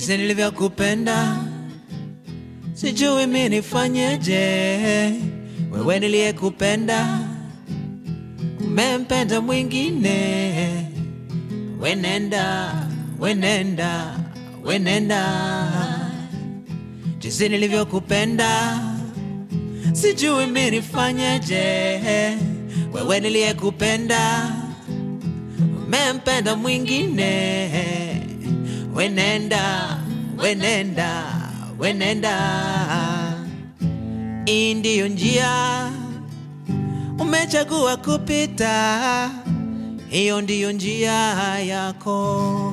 jinsi nilivyokupenda, sijui mi nifanyeje. Wewe niliyekupenda, umempenda mwingine. Wenenda, wenenda, wenenda, jinsi nilivyokupenda, sijui mi nifanyeje. Wewe niliyekupenda, umempenda mwingine. Wenenda, wenenda, wenenda, hii ndiyo njia umechagua kupita, hiyo ndiyo njia yako.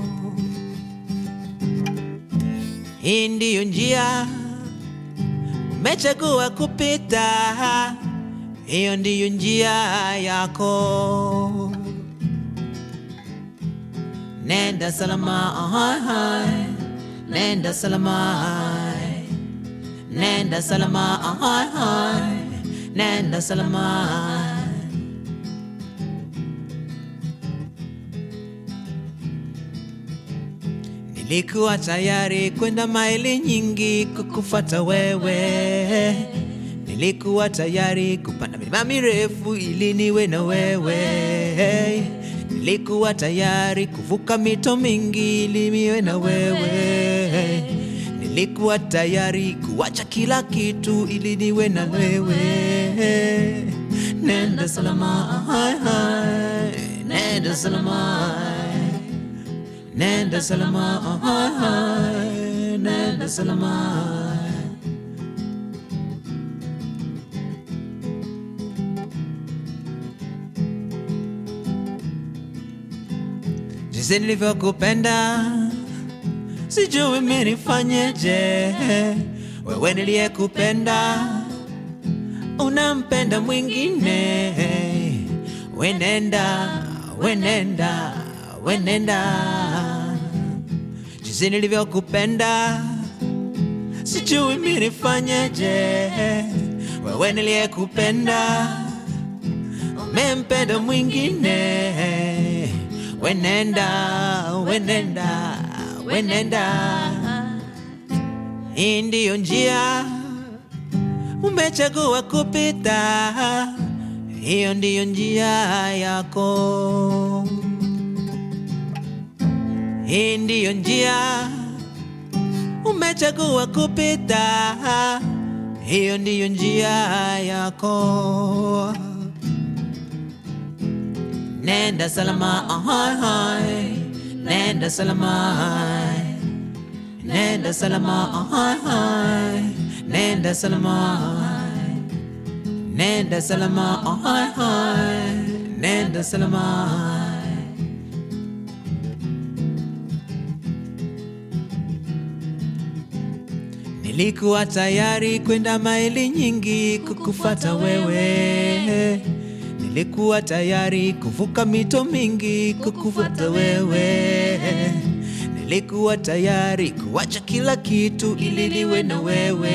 Hii ndiyo njia umechagua kupita, hiyo ndiyo njia yako. Nenda salama, ahai, hai. nenda salama, hai. nenda salama, ahai, hai. nenda salama. Nilikuwa tayari kwenda maili nyingi kukufata wewe, nilikuwa tayari kupanda milima mirefu ili niwe na wewe, nilikuwa tayari kuvuka mito mingi ili niwe na wewe, nilikuwa tayari kuacha kila kitu ili niwe na wewe. Nenda salama, hai, hai. nenda salama. Nenda salama, hai, hai. nenda salama. Jinsi nilivyokupenda, sijui mimi nifanyeje. Wewe niliyekupenda, unampenda mwingine. Wenenda, wenenda, wenenda, jinsi nilivyokupenda, sijui mimi nifanyeje. Wewe niliyekupenda, umempenda mwingine. Wenenda, wenenda, wenenda, hii ndiyo njia umechagua kupita, hiyo ndiyo njia yako. Hii ndiyo njia umechagua kupita, hiyo ndiyo njia yako. Nenda salama, ahai, hai. nenda salama, hai. nenda salama, ahai, hai. nenda salama, hai. nenda salama, ahai, hai. nenda salama. hai. Nilikuwa tayari kwenda maili nyingi kukufata wewe, nilikuwa tayari kuvuka mito mingi kukufuata wewe, nilikuwa tayari kuacha kila kitu ili niwe na wewe.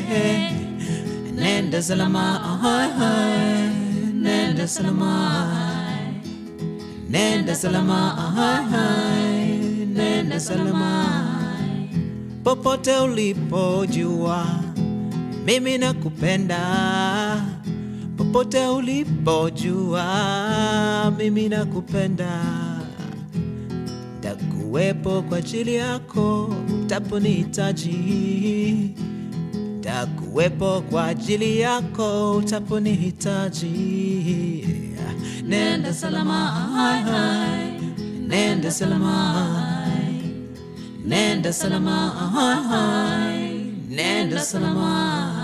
Nenda salama, ahai, hai. nenda salama, nenda salama, ahai, hai. nenda salama popote ulipojua mimi nakupenda, popote ulipojua mimi nakupenda, takuwepo kwa ajili yako utaponihitaji, takuwepo kwa ajili yako utaponihitaji. Nenda salama, hai, hai. nenda salama Nenda salama, hai, hai. nenda salama.